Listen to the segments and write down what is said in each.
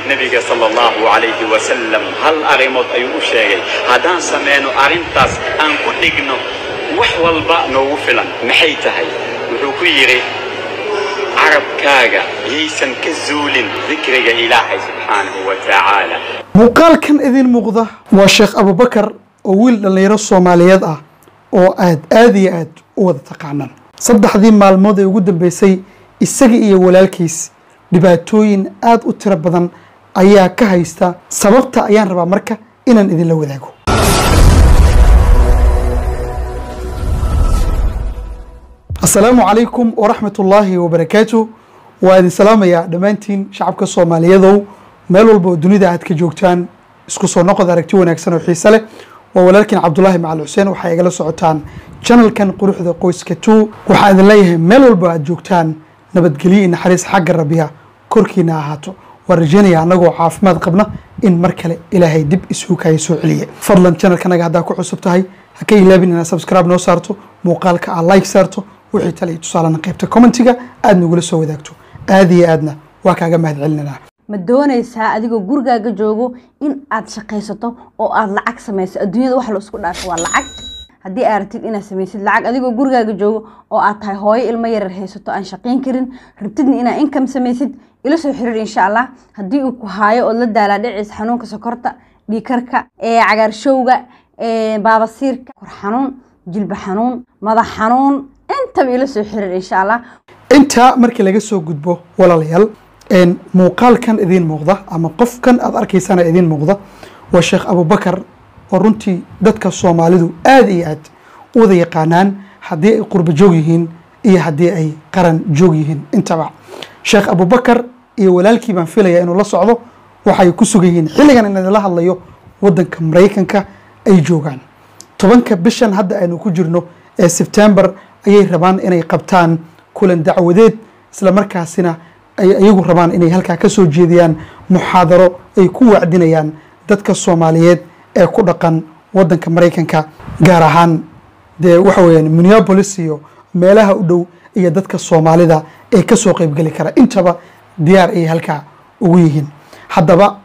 nebiga sala allahu calayhi wasalam hal arrimood ayuu u sheegay haddaan samayno arrintaas aan ku dhigno wax walba noogu filan maxay tahay wuxuu ku yidhi carabkaaga yaysan ka zuulin dikriga ilaahay subxaanahu wa tacaala muuqaalkan idin muuqda waa sheekh abubakar oo wiil dhallinyaro soomaaliyeed ah oo aad aad iyo aad u wada taqaanaan saddexdii maalmood ee ugu dambeysay isaga iyo walaalkiis dhibaatooyin aad u tiro badan ayaa ka haysta sababta ayaan rabaa marka inaan idinla wadaago asalaamu calaykum waraxmat ullaahi wabarakaatu waa idin salaamayaa dhammaantiin shacabka soomaaliyadow meel walba oo dunida aad ka joogtaan isku soo noqod aragti wanaagsan oo xiise leh waa walaalkiin cabdulaahi macal xuseen waxaa igala socotaan janalkan quruxda qoyska two waxaa idin leeyahay meel walba aad joogtaan nabadgelyo iyo naxariis xagga rabbiga korkiina ahaato waan rajeynaya annagoo caafimaad qabna in mar kale ilaahay dib isugu kaayo soo celiye fadlan janalkanaga haddaa ku cusub tahay ha ka ilaabin inaad subscribe noo saarto muuqaalka aad like saarto wixii tale iyo tusaalena qaybta commentiga aad nagula soo wadaagto aad iyo aadna waa kaaga mahad celinanaa ma doonaysaa adigoo gurigaaga joogo in aad shaqaysato oo aad lacag samayso adduunyada wax la isku dhaafo waa lacag haddii aad rabtid inaad samaysid lacag adigoo gurigaaga joogo oo aad tahay hooyo ilmo yarar haysato aan shaqayn karin rabtidna inaad income samaysid ila soo xiriir insha allah haddii uu ku haayo ood la daalaa dhiciis xanuunka sokorta dhiikarka cagaarshowga baabasiirka kor xanuun jilba xanuun madax xanuun intaba ila soo xiriir insha allah intaa markii laga soo gudbo walaalayaal muuqaalkan idiin muuqda ama qofkan aad arkaysana idiin muuqda waa sheekh abubakar oo runtii dadka soomaalidu aad iyo aad u wada yaqaanaan haddii ay qurbo joog yihiin iyo haddii ay qaran joog yihiin intaba sheekh abubakar iyo walaalkii baan filaya inuu la socdo waxay ku sugan yihiin xilligan in idinla hadlayo wadanka maraykanka ay joogaan tobanka bishan hadda aynu ku jirno ee sebtembar ayay rabaan inay qabtaan kulan dacwadeed isla markaasina ay iyagu rabaan inay halkaa ka soo jeediyaan muxaadaro ay ku wacdinayaan dadka soomaaliyeed ee ku dhaqan wadanka maraykanka gaar ahaan dee waxa weyaan minneapolis iyo meelaha u dhow iyo dadka soomaalida ee kasoo qeybgeli kara intaba diyaar ayay halkaa ugu yihiin haddaba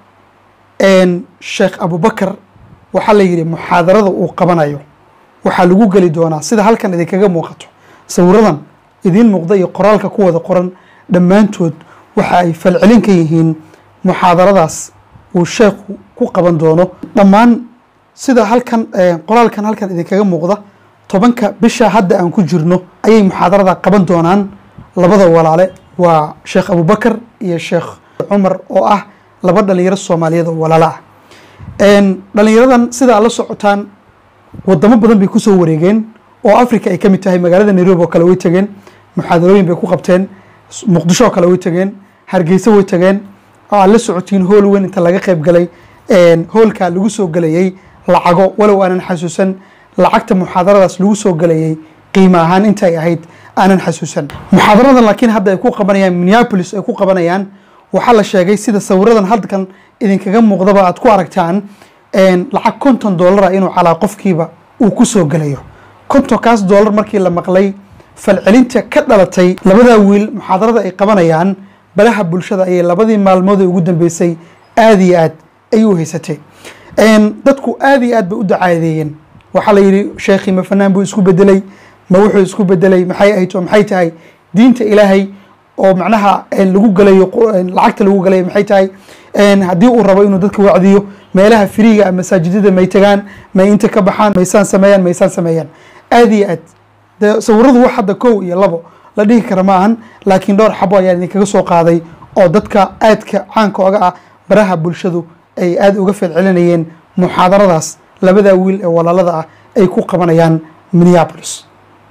sheekh abubakar waxaa la yidhi muxaadarada uu qabanayo waxaa lagu geli doonaa sida halkan idinkaga muuqato sawiradan idiin muuqda iyo qoraalka ku wada qoran dhammaantood waxa ay falcelin ka yihiin muxaadaradaas uu sheekhu ku qaban doono dhammaan sida halkan qoraalkan halkan idinkaga muuqda tobanka bisha hadda aan ku jirno ayay muxaadarada qaban doonaan labada walaale waa sheekh abubakar iyo sheekh cumar oo ah laba dhalinyaro soomaaliyeed oo walaalo ah dhalinyaradan sida aad la socotaan wadamo badan bay kusoo wareegeen oo africa ay ka mid tahay magaalada nairobi oo kale way tageen muxaadarooyin bay ku qabteen muqdisho oo kale way tageen hargeysa way tageen oo aad la socotiin hool weyn inta laga qayb galay hoolkaa lagu soo gelayay lacago walow aanan xasuusan lacagta muxaadaradaas lagu soo gelayay qiimo ahaan intay ahayd aanan xasuusan muxaadaradan laakiin hadda ay ku qabanayaan minneapolis ay ku qabanayaan waxaa la sheegay sida sawiradan halkan idinkaga muuqdaba aad ku aragtaan lacag konton dollara inuu calaa qofkiiba uu ku soo gelayo kontonkaas dollar markii la maqlay falcelinta ka dhalatay labadaa wiil muxaadarada ay qabanayaan balaha bulshada ayay labadii maalmood ee ugu dambeysay aad iyo aad ay u haysatay dadku aad iyo aad bay u dacaadeeyeen waxaa la yidhi sheekhii ma fanaan buu isku bedelay ma wuxuu isku bedelay maxay ahayd oo maxay tahay diinta ilaahay oo macnaha lagu galayo lacagta lagu galayo maxay tahay haddii uu rabo inuu dadka wacdiyo meelaha firiiga a masaajidada may tagaan may inta ka baxaan maysaan sameeyaan maysaan sameeyaan aad iyo aad de sawiradu wax hadda kow iyo labo la dhihi kara ma ahan laakiin dhowr xabo ayaan idinkaga soo qaaday oo dadka aadka caanka oga ah baraha bulshadu ay aada uga falcelinayeen muxaadaradaas labadaa wiil ee walaalada ah ay ku qabanayaan minneapolis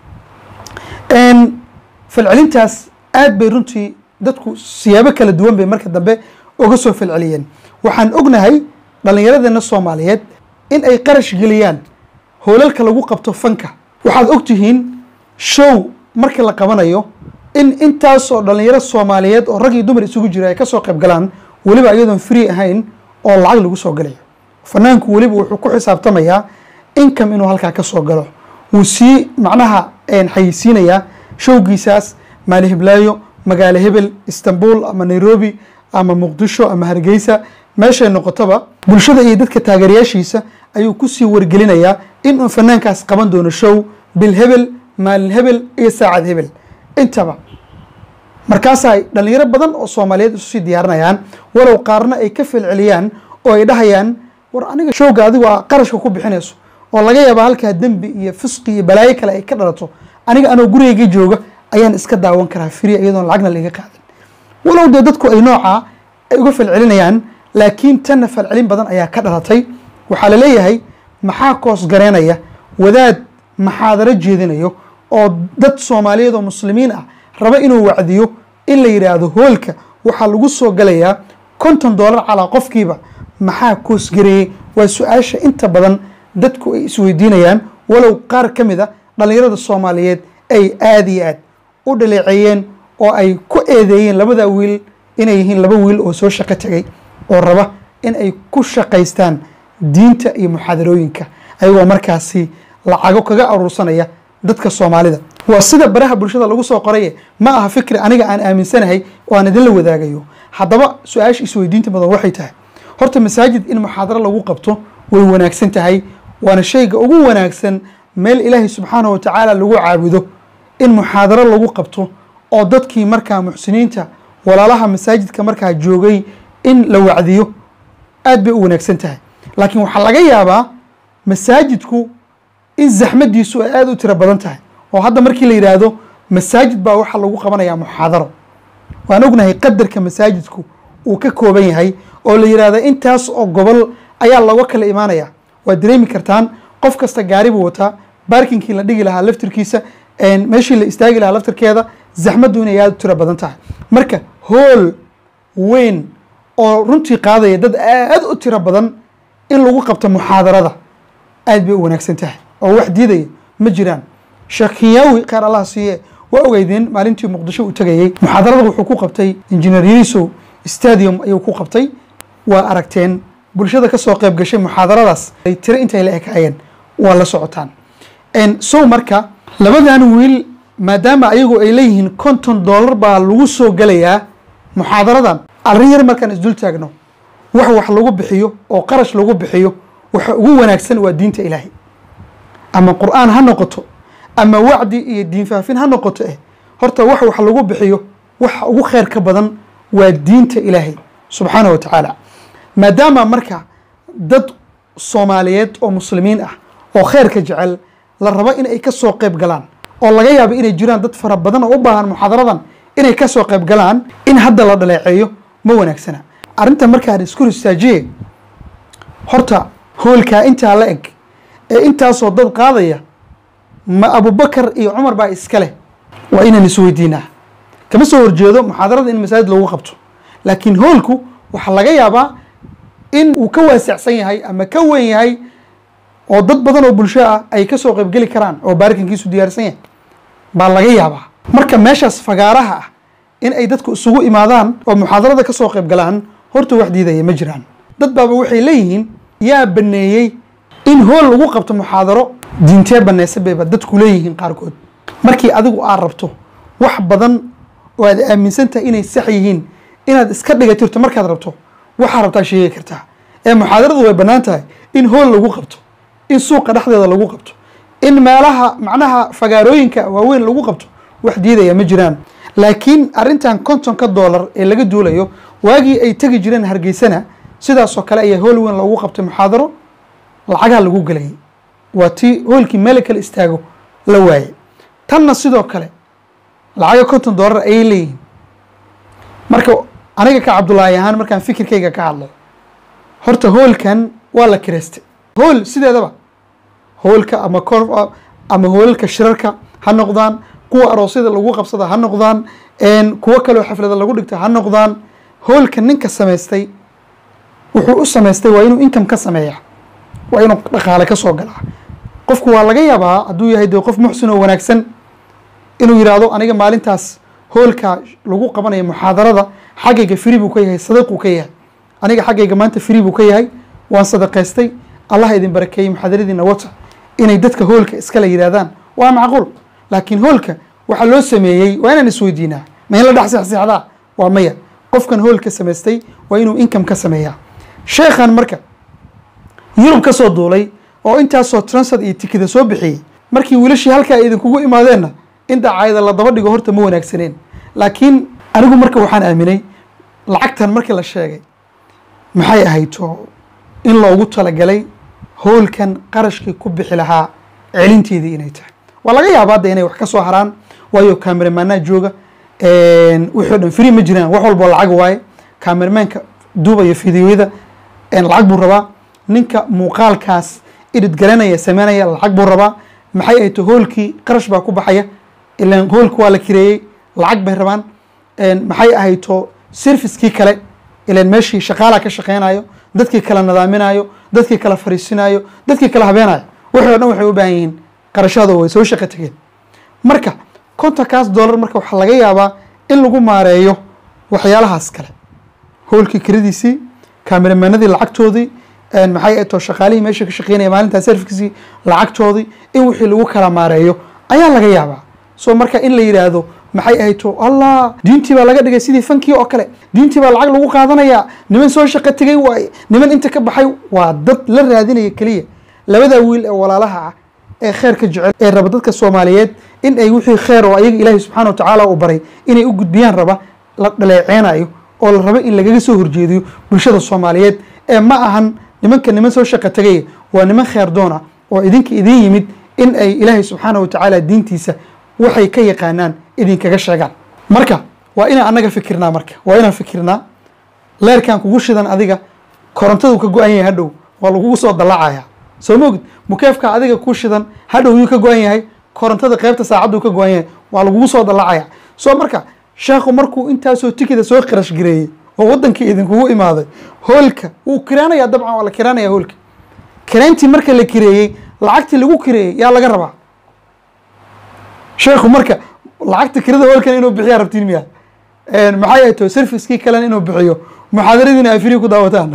falcelintaas aad bay runtii dadku siyaabo kala duwan bay marka dambe uga soo falceliyeen waxaan ognahay dhallinyaradeenna soomaaliyeed in ay qarash geliyaan hoolalka lagu qabto fanka waxaad ogtihiin show markii la qabanayo in intaasoo dhallinyaro soomaaliyeed oo rag iyo dumar isugu jira ay kasoo qayb galaan weliba iyadoon free ahayn oo lacag lagu soo galayo fanaanku weliba wuxuu ku xisaabtamayaa income inuu halkaa ka soo galo wuu sii macnaha xayeysiinayaa showgiisaas maali hiblaayo magaalo hebel istanbul ama nairobi ama muqdisho ama hargeysa meeshay noqotoba bulshada iyo dadka taageerayaashiisa ayuu kusii wargelinayaa in uu fanaankaas qaban doono show bil hebel maalin hebel iyo saacad hebel intaba markaasa ay dhalinyaro badan oo soomaaliyeed isu sii diyaarinayaan walow qaarna ay ka felceliyaan oo ay dhahayaan war aniga showga adigu aa qarashka ku bixinayso oo laga yaaba halkaa dembi iyo fisqi iyo balaayo kale ay ka dhalato aniga anoo gurigayga jooga ayaan iska daawan karaa firiya iyadoon lacagna laiga qaadin walow dee dadku ay noocaa ay uga falcelinayaan laakiin tanna falcelin badan ayaa ka dhalatay waxaa la leeyahay maxaa koos gareynaya wadaad maxaadaro jeedinayo oo dad soomaaliyeed oo muslimiin ah raba inuu wacdiyo in la yidhaahdo hoolka waxaa lagu soo galayaa konton doolar calaa qofkiiba maxaa koos gareeyey waa su-aasha inta badan dadku ay isweydiinayaan walow qaar ka mid a dhallinyarada soomaaliyeed ay aada iyo aad u dhaleeceeyeen oo ay ku eedeeyeen labada wiil inay yihiin laba wiil oo soo shaqo tegay oo raba in ay ku shaqaystaan diinta iyo muxaadarooyinka ayagoo markaasi lacago kaga aruursanaya dadka soomaalida waa sida baraha bulshada lagu soo qoraye ma aha fikri aniga aan aaminsanahay oo aan idinla wadaagayo haddaba su-aasha isweydiinta badan waxay tahay horta masaajid in muxaadaro lagu qabto way wanaagsan tahay waana shayga ugu wanaagsan meel ilaahay subxaanahu watacaala lagu caabudo in muxaadaro lagu qabto oo dadkii markaa muxsiniinta walaalaha masaajidka markaa joogay in la wacdiyo aad bay u wanaagsan tahay laakiin waxaa laga yaabaa masaajidku in zaxmadiisu ay aada u tiro badan tahay oo hadda markii la yidhaahdo masaajid baa waxaa lagu qabanayaa muxaadaro waan ognahay qadarka masaajidku uu ka kooban yahay oo la yidhaahdo intaas oo gobol ayaa looga kala imaanaya waad dareemi kartaan qof kasta gaari buu wataa baarkinkii la dhigi lahaa laftirkiisa meeshii la istaagi lahaa laftirkeeda zaxmaddu inay aada u tiro badan tahay marka hool weyn oo runtii qaadaya dad aad u tiro badan in lagu qabto muxaadarada aad bay u wanaagsan tahay oo wax diidaya ma jiraan sheekh kinyaawi kheyr allah siiye waa ogeydeen maalintii muqdisho uu tegayey muxaadarada wuxuu ku qabtay injineer yarisow stadium ayuu ku qabtay waa aragteen bulshada ka soo qayb gashay muxaadaradaas ay tiro intay la ekaayeen waa la socotaan sow marka labadan wiil maadaama ayagu ay leeyihiin konton dollar baa lagu soo gelayaa muxaadaradan arrin yar markaan isdul taagno wax wax lagu bixiyo oo qarash lagu bixiyo waxa ugu wanaagsan waa diinta ilaahay ama qur'aan ha noqoto ama wacdi iyo diin faafin ha noqoto eh horta wax wax lagu bixiyo waxa ugu kheyr ka badan waa diinta ilaahay subxaanahu wa tacaala maadaama marka dad soomaaliyeed oo muslimiin ah oo kheyrka jecel la rabo in ay ka soo qayb galaan oo laga yaabo inay jiraan dad fara badan oo u baahan muxaadaradan inay ka soo qayb galaan in hadda la dhaleeceeyo ma wanaagsana arrinta markaan isku ristaajiye horta hoolkaa intaa la eg ee intaasoo dad qaadaya ma abubakar iyo cumar baa iska leh waa inaan isweydiinaa kama soo horjeedo muxaadarada in masaajid lagu qabto laakiin hoolku waxaa laga yaabaa in uu ka waasacsan yahay ama ka weyn yahay oo dad badan oo bulsho ah ay ka soo qaybgeli karaan oo baarikankiisu diyaarsan yahay baa laga yaabaa marka meeshaas fagaaraha ah in ay dadku isugu imaadaan oo muxaadarada ka soo qayb galaan horta wax diidaya ma jiraan dad baaba waxay leeyihiin yaa baneeyey in hool lagu qabto muxaadaro diintee baneysa bayba dadku leeyihiin qaarkood markii adigu aad rabto wax badan oo aad aaminsan tahay inay sax yihiin inaad iska dhigatirto markaad rabto waxaa rabtaa sheegi kartaa ee muxaadaradu way bannaan tahay in hool lagu qabto in suuqa dhexdeeda lagu qabto in meelaha macnaha fagaarooyinka waaweyn lagu qabto wax diidaya ma jiraan laakiin arrintan kontonka doolar ee laga duulayo waagii ay tegi jireen hargeysana sidaasoo kale ayaa hool weyn loogu qabtay muxaadaro lacagaa lagu gelayay waa tii hoolkii meel kale istaago la waayey tanna sidoo kale lacaga konton doolar ayay leeyihiin marka aniga ka cabdulaahi ahaan markaan fikirkayga ka hadlo horta hoolkan waa la kireystay hool sideedaba hoolka ama kor ama hoolalka shirarka ha noqdaan kuwa aroosyada lagu qabsada ha noqdaan kuwo kaleo xaflada lagu dhigta ha noqdaan hoolka ninka samaystay wuxuu u samaystay waa inuu income ka sameeya waa inuu dhaqaale ka soo galaa qofku waa laga yaabaa hadduu yahay dee qof muxsin oo wanaagsan inuu yidhaahdo aniga maalintaas hoolka lagu qabanayo muxaadarada xaggayga free buu ka yahay sadaquu ka yahay aniga xaggayga maanta free buu ka yahay waan sadaqaystay allah idin barakeeyey muxaadaradiina wata inay dadka hoolka iskala yidhaahdaan waa macquul laakiin hoolka waxaa loo sameeyey waa inaan isweydiinaa ma in la dhex seexseexdaa waa maya qofkan hoolka samaystay waa inuu income ka sameeyaa sheekhan marka yurub ka soo duulay oo intaasoo transfer iyo tikida soo bixiyey markii wiilashii halkaa idinkugu imaadeenna in dacaayada la daba dhigo horta ma wanaagsaneen laakiin anigu marka waxaan aaminay lacagtan markii la sheegay maxay ahayto in loogu talagalay hoolkan qarashkii ku bixi lahaa celinteedii inay tahay waa laga yaabaa hadda inay wax ka soo haraan waayo kameramaanaa jooga wixii o dhan free ma jiraan wax walboo lacag waaye kameramaanka duubaya fideoyada lacag buu rabaa ninka muuqaalkaas idhid garanaya sameynaya lacag buu rabaa maxay ay to hoolkii qarash baa ku baxaya ilan hoolka waa la kireeyey lacag bay rabaan maxay ahayto servicekii kale ilan meeshii shaqaalaa ka shaqeynayo dadkii kala nadaaminayo dadkii kala fariisinayo dadkii kala habeenayo wixii o dhan waxay u baahan yihiin qarashada way soo shaqo tegeen marka kontonkaas dollar marka waxaa laga yaabaa in lagu maareeyo waxyaalahaas kale hoolkii kiradiisii kameramaanadii lacagtoodii maxay ay too shaqaalihii meesha ka shaqeynaya maalintaa servicekii lacagtoodii in wixii lagu kala maareeyo ayaa laga yaabaa so marka in la yidhaahdo maxay ahayd to allah diintii baa laga dhigay sidii fankii oo kale diintii baa lacag lagu qaadanayaa niman soo shaqo tegay waaye niman inta ka baxay waa dad la raadinaya keliya labadaa wiil ee walaalaha ah ee kheerka jecel ee raba dadka soomaaliyeed in ay wixii kheer oo ayaga ilaahay subxaana wa tacaala u baray inay u gudbiyaan raba la dhaleeceynayo oo la rabo in lagaga soo horjeediyo bulshada soomaaliyeed ee ma ahan nimanka niman soo shaqo tegaya waa niman kheer doona oo idinka idin yimid in ay ilaahay subxaana wa tacaala diintiisa waxay ka yaqaanaan idinkaga sheegaan marka waa inaan annaga fikirnaa marka waa inaan fikirnaa leerkan kugu shidan adiga korontadu ka go-an yahay hadhow waa lagugu soo dallacaya soo mogid mukeefka adiga ku shidan hadhow yuu ka go-an yahay korontada qeybta saacaddu ka go-an yahay waa lagugu soo dallacaya soo marka sheekhu markuu intaasoo tikida soo qarash gareeyey oo waddankii idinkugu imaaday hoolka wuu kiraanaya dabcan waa la kiraanaya hoolka kiraantii marka la kireeyey lacagtii lagu kireeyey yaa laga rabaa sheekhu marka lacagta kirada hoolkan inuu bixiyaa rabtiin miya maxay ay tahay servicekii kalena inuu bixiyo muxaadaradiina ay free ku daawataan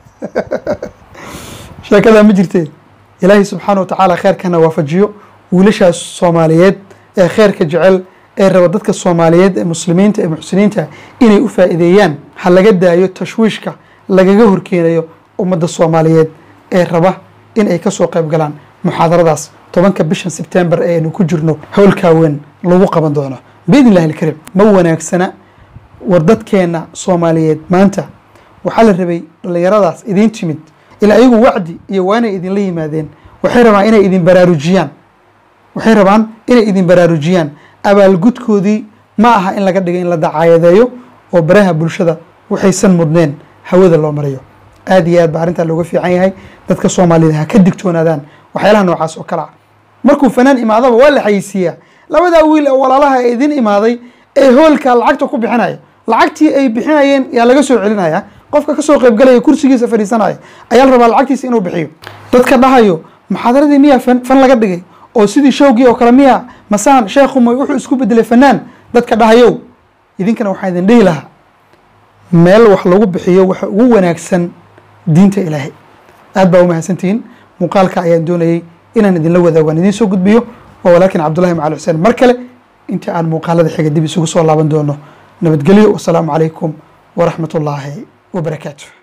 sheekadaa ma jirtee ilaahay subxaana wa tacaala kheerkana waafajiyo wiilashaas soomaaliyeed ee kheerka jecel ee raba dadka soomaaliyeed ee muslimiinta ee muxsiniinta inay u faa'iideeyaan ha laga daayo tashwiishka lagaga horkeenayo ummadda soomaaliyeed ee raba in ay kasoo qayb galaan muxaadaradaas tobanka bishan sebtembar ee aynu ku jirno howlkaaweyn lagu qaban doono biidn illahi alkariim ma wanaagsana war dadkeenna soomaaliyeed maanta waxaa la rabay dhallinyaradaas idiin timid ilaa ayagu wacdi iyo waanay idinla yimaadeen waxay rabaan inay idin baraarujiyaan waxay rabaan inay idin baraarujiyaan abaalgudkoodii ma aha in laga dhigo in la dacaayadeeyo oo baraha bulshada waxaysan mudneen hawada loo marayo aad iyo aad ba arrintaa looga fiican yahay dadka soomaaliyed ha ka digtoonaadaan waxyaalaha noocaas oo kale ah markuu fanaan imaadaba waa la xayisiiyaa labadaa wiil ee walaalaha ee idin imaaday ee hoolka lacagta ku bixinaya lacagtii ay bixinayeen yaa laga soo celinaya qofka kasoo qaybgalaya kursigiisa fadhiisanaya ayaa la rabaa lacagtiisa inuu bixiyo dadka dhahayo muxaadaradii miyaa fan fan laga dhigay oo sidii showgii oo kale miya masaan sheekhumay wuxuu isku bedelay fanaan dadka dhahayow idinkana waxaa idin dhihi lahaa meel wax lagu bixiyo waxa ugu wanaagsan diinta ilaahay aad baa umahadsantihiin muuqaalka ayaan doonayey inaan idinla wadaago aan idiin soo gudbiyo waa walaakin cabdullahi macali xuseen mar kale inta aan muuqaalada xiga dib isugu soo laaban doono nabadgelyo wasalaamu calaykum waraxmat ullaahi wabarakaatu